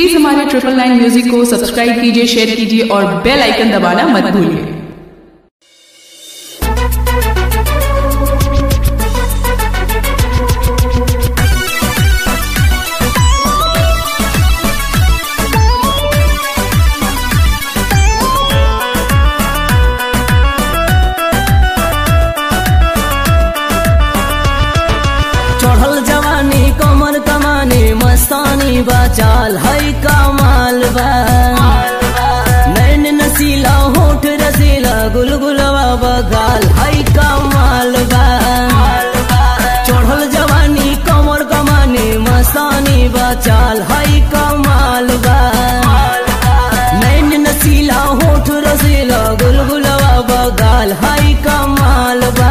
please हमारे triple nine music को subscribe कीजिए शेयर कीजिए और बेल आइकन दबाना मत भूलिए चढ़ल जवानी कमर कमानी मस्तानी बा चाल है कमाल बा नैन नसीला होठ रसीला गुलगुलवा बगाल है कमाल बा चढ़ल जवानी कमर कमानी मस्तानी बा चाल है कमाल बा नैन नसीला होठ रसीला गुलगुलवा बगाल है कमाल बा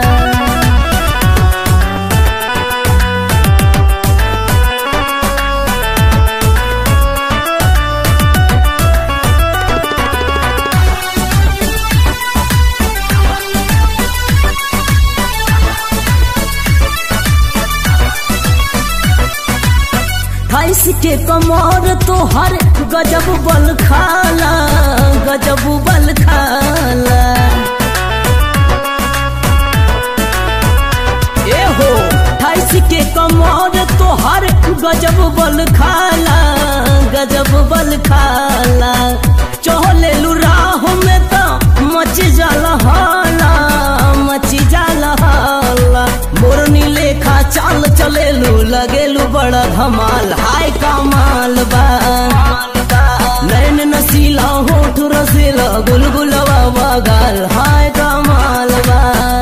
फैस के कमर तोहर गजब बल खाला गजब बल खाला ए हो फैस के कमर तोहर गजब बल खाला गजब बल खाला चहले राह में तो मच जाला हाला मच जाला हाला मोरनी लेखा चाल चलेलू लगेलू बड़ा धमाल हाय कमाल बा नैन नसीला होठ रसीला गुलगुलवा बगाल हाय कमाल बा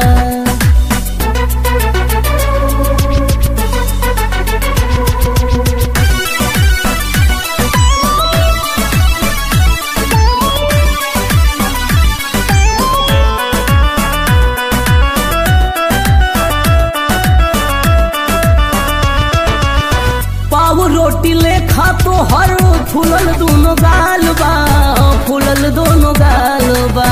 पाव रोटी लेखा तो हर फूलल दोनों गाल बा फूलल दोनों गाल बा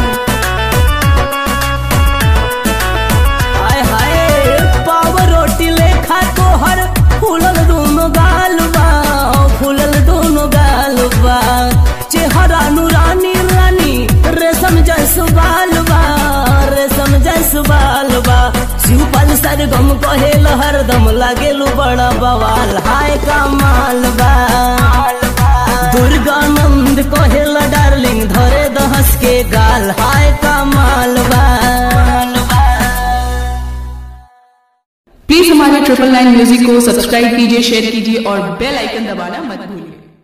हाय हाय पाव रोटी लेखा तो हर फूलल दोनों गाल बा फूलल दोनों गाल बा चेहरा नूरानी रानी रेशम जैस बाल बा रेशम जैस बाल बा शिवपाल सरगम कहेल हरदम लागेलू बड़ा बवाल हाय कमाल बा दुर्गानंद कहेल डार्लिंग धरे दहस के गाल हाय कमाल बा प्लीज हमारे ट्रिपल नाइन म्यूजिक को सब्सक्राइब कीजिए शेयर कीजिए और बेल आइकन दबाना मत भूलिए